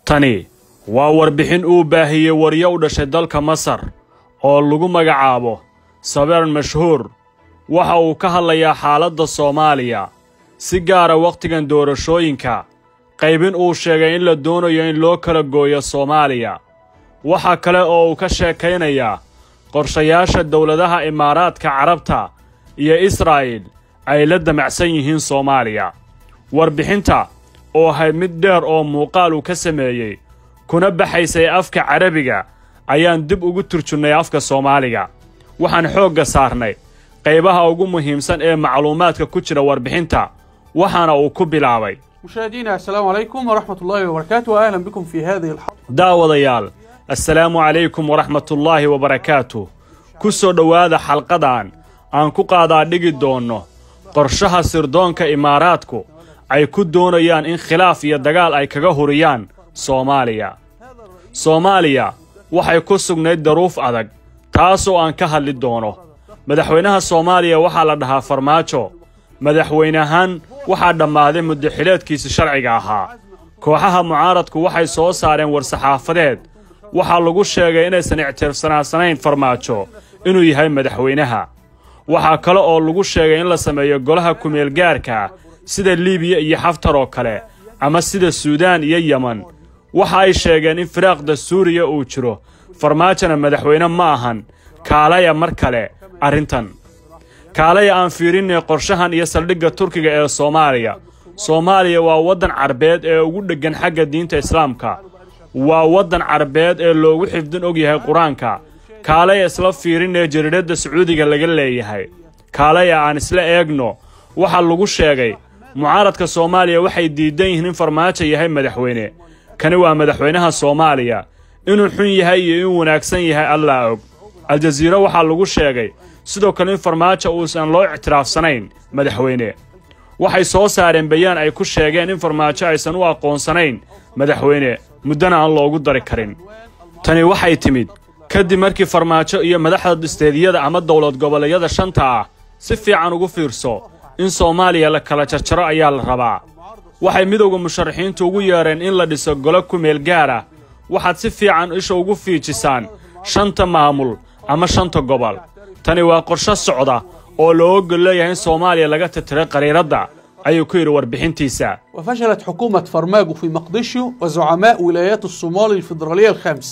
tani waa warbixin uu baahiyey waryo u dhashay dalka masar oo lagu magacaabo sabeer mashhuur waxa uu ka hadlayaa xaaladda soomaaliya si gaara wakhtigan doorashooyinka qaybin uu sheegay in la doonayo in loo kala gooyo soomaaliya waxaa kale oo uu ka sheekaynayaa qorshayaasha dowladaha imaaraadka carabta iyo israa'il ay la damacsan yihiin soomaaliya warbixinta oo ahayd mid dheer oo muuqaal uu ka sameeyey kuna baxaysay afka carabiga ayaan dib ugu turjunnay afka soomaaliga waxaan xoogga saarnay qaybaha ugu muhiimsan ee macluumaadka ku jira warbixinta waxaana uu ku bilaabay مشاهدينا السلام عليكم ورحمة الله وبركاته وأهلا بكم في هذه الحلقة daawadayaal assalaamu calaykum waraxmatullaahi wabarakaatuh ku soo dhowaada xalqadan aan ku qaadaa dhigi doonno qorshaha sirdoonka imaaraadku ay ku doonayaan in khilaaf iyo dagaal ay kaga huriyaan soomaaliya soomaaliya waxay ku sugnayd daruuf adag taasoo aan ka hadli doono madaxweynaha soomaaliya waxaa la dhahaa farmaajo madaxweynahaan waxaa dhammaaday muddaxileedkiisi sharciga ahaa kooxaha mucaaradku waxay soo saareen war-saxaafadeed waxaa lagu sheegay inaysan ictiraafsanaansanayn farmaajo inuu yahay madaxweynaha waxaa kale oo lagu sheegay in la sameeyo golaha kumeelgaarka sida liibiya iyo xaftar oo kale ama sida suudaan iyo yeman waxa ay sheegeen in firaaqda suuriya uu jiro farmaajona madaxweyne ma ahan kaalaya mar kale arrintan kaalaya aan fiirinnay qorshahan iyo saldhigga turkiga ee soomaaliya soomaaliya waa waddan carbeed ee ugu dheggan xagga diinta islaamka waa waddan carbeed ee loogu xifdin og yahay qur-aanka kaalaya isla fiirinee jariiradda sacuudiga laga leeyahay kaalaya aan isla eegno waxaa lagu sheegay mucaaradka soomaaliya waxay diidan yihiin in farmaajo yahay madaxweyne kani waa madaxweynaha soomaaliya inuu xun yahay iyo inuu wanaagsan yahay allaa og aljaziiro waxaa lagu sheegay sidoo kale in farmaajo uusan loo ictiraafsanayn madaxweyne waxay soo saareen bayaan ay ku sheegeen in farmaajo aysan u aqoonsanayn madaxweyne muddana aan loogu dari karin tani waxay timid kadib markii farmaajo iyo madaxda isteediyada ama dowlad goboleedyada shanta ah si fiican ugu fiirso in soomaaliya la kala jarjaro ayaa la rabaa waxay midowda musharaxiintu ugu yeedheen in la dhiso golo kumeel gaar ah waxaad si fiican isha ugu fiijisaan shanta maamul ama shanta gobol tani waa qorsho socda oo loo ogol leeyahay in soomaaliya laga titiray qariiradda ayuu ku yidhi warbixintiisa وفشلت حكومة فرماجو في مقدشيو وزعماء ولايات الصومال الفيدرالية الخمس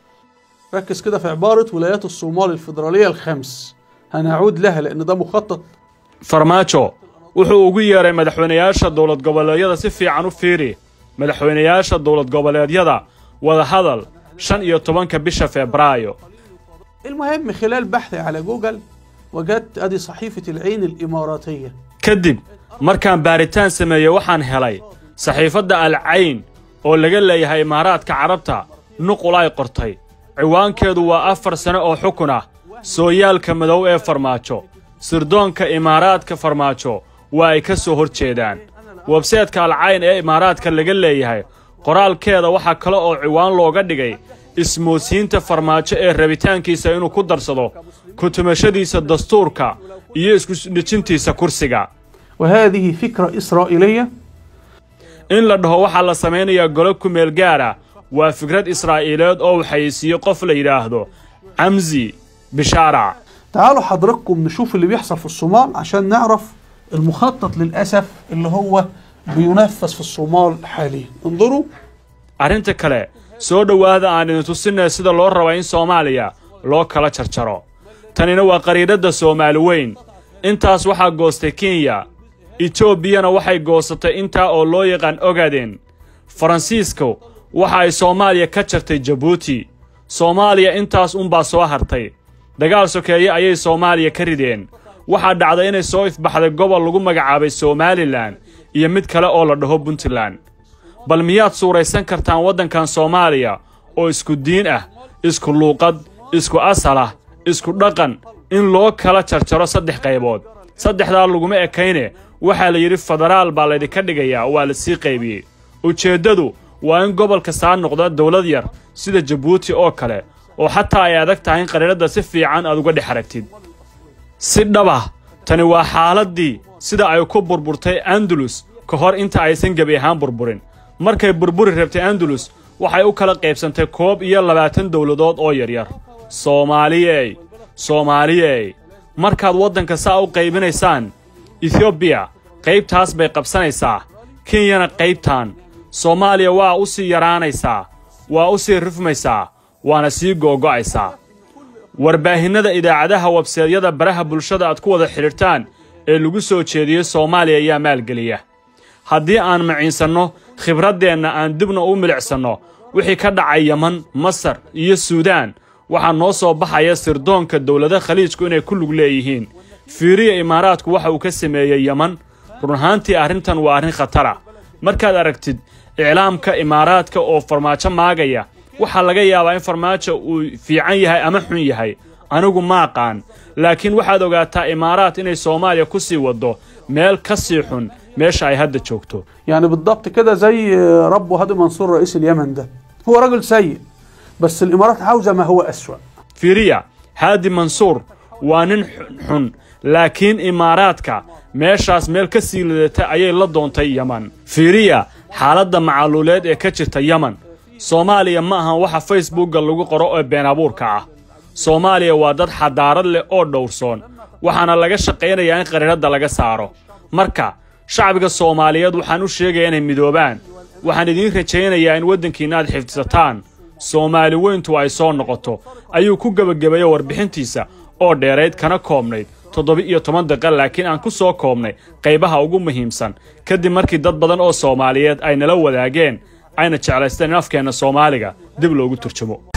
ركز كده في عبارة ولايات الصومال الفيدرالية الخمس هنعود لها لأن ده مخطط farmaajo wuxuu ugu yeedhay madaxweynayaasha dowlad goboleedyada si fiican u fiiri madaxweynayaasha dowlad goboleedyada wadahadal shan iyo tobanka bisha febraayo المهم خلال بحثي على جوجل وجدت أدي صحيفة العين الإماراتية kadib markaan baaritaan sameeyey waxaan helay saxiifadda alcayn oo laga leeyahay imaaraadka carabta nuqul ay qortay ciwaankeedu waa afar sane oo xukun ah sooyaalka madow ee farmaajo sirdoonka imaaraadka farmaajo waa ay ka soo hor jeedaan websaytka alcayn ee imaaraadka laga leeyahay qoraalkeeda waxaa kale oo ciwaan looga dhigay ismoodsiinta farmaajo ee rabitaankiisa inuu ku darsado kutumashadiisa dastuurka iyo isku-dhejintiisa kursiga وهذه فكرة إسرائيلية in la dhaho waxaa la samaynayaa golo kumeel gaara waa fikrad israa'iileed oo waxaysiiyo qof la yidhaahdo camsi bishaarac تعالوا حضراتكم نشوف اللي بيحصل في الصومال عشان نعرف المخطط للأسف اللي هو بينفذ في الصومال حاليا انظروا arrinta kale soo dhowaada aan idin tusinay sida loo raba in soomaaliya loo kala jarjaro tanina waa qariidhadda soomaali weyn intaas waxaa goostay kenya etoobiyana waxay goosatay intaa oo loo yaqaan ogaden faransiisku waxa ay soomaaliya ka jartay jabuuti soomaaliya intaas unbaa soo hartay dagaal sokeeye ayay soomaaliya ka rideen waxaa dhacday inay soo ifbaxday gobol lagu magacaabay somalilan iyo mid kale oo la dhaho puntland bal miyaad suuraysan kartaan waddankan soomaaliya oo isku diin ah isku luuqad isku asal ah isku dhaqan in loo kala jarjaro saddex qaybood saddexdaa laguma ekayne waxaa la yidhi federaal baa laydinka dhigayaa waa la sii qaybiyey ujeeddadu waa in gobolka saa noqda dowlad yar sida jabuuti oo kale oo xataa ay adag tahay in qariiradda si fiican aad uga dhex aragtid si dhaba tani waa xaaladdii sida ay ku burburtay andalus ka hor inta aysan gebi ahaan burburin markay burburi rabtay andalus waxay u kala qaybsantay koob iyo labaatan dowladood oo yaryar soomaaliyey soomaaliyey markaad waddanka saa u qaybinaysaan etoobiya qaybtaas bay qabsanaysaa kenyana qaybtan soomaaliya waa u sii yaraanaysaa waa u sii rifmaysaa waana sii googo'aysaa warbaahinnada idaacadaha webseedyada baraha bulshada aad ku wada xidhiirtaan ee lagu soo jeediyey soomaaliya ayaa maalgeliya haddii aan maciinsanno khibraddeenna aan dibna u milicsanno wixii ka dhacay yeman masar iyo suudaan waxaa noo soo baxaya sirdoonka dowlada khaliijku inay ku lug leeyihiin fiiriya imaaraadku waxa uu ka sameeyey yeman run ahaantii arrintan waa arrin khatara markaad aragtid iclaamka imaaraadka oo farmaajo maagaya waxaa laga yaabaa in farmaajo uu fiican yahay ama xun yahay anigu ma aqaan laakiin waxaad ogaataa imaaraat inay soomaaliya ku sii waddo meel ka sii xun meesha ay hadda joogto يعني بالضبط كده زي ربه هادي منصور رئيس اليمن ده هو راجل سيء بس الامارات عاوزه ما هو اسوأ fiiriya haadi mansuur waa nin xun laakiin imaaraadka meeshaas meel ka sii lidata ayay la doontay yeman fiiriya xaaladda macaluuleed ee ka jirta yeman soomaaliya ma ahan waxa facebookga lagu qoro ee been abuurka ah soomaaliya waa dad xadaarad leh oo dhowrsoon waxaana laga shaqaynayaa in qariiradda laga saaro marka shacbiga soomaaliyeed waxaan u sheegayaa inay midoobaan waxaan idiin rajaynayaa in waddankiinna aad xifdisataan soomaali weyntu ay soo noqoto ayuu ku gebagabeeyey warbixintiisa oo dheerayd kana koobnayd toddoba-iyo toban daqiiqa laakiin aan ku soo koobnay qaybaha ugu muhiimsan kadib markii dad badan oo soomaaliyeed ay nala wadaageen ayna jeclaysteen in afkeenna soomaaliga dib loogu turjumo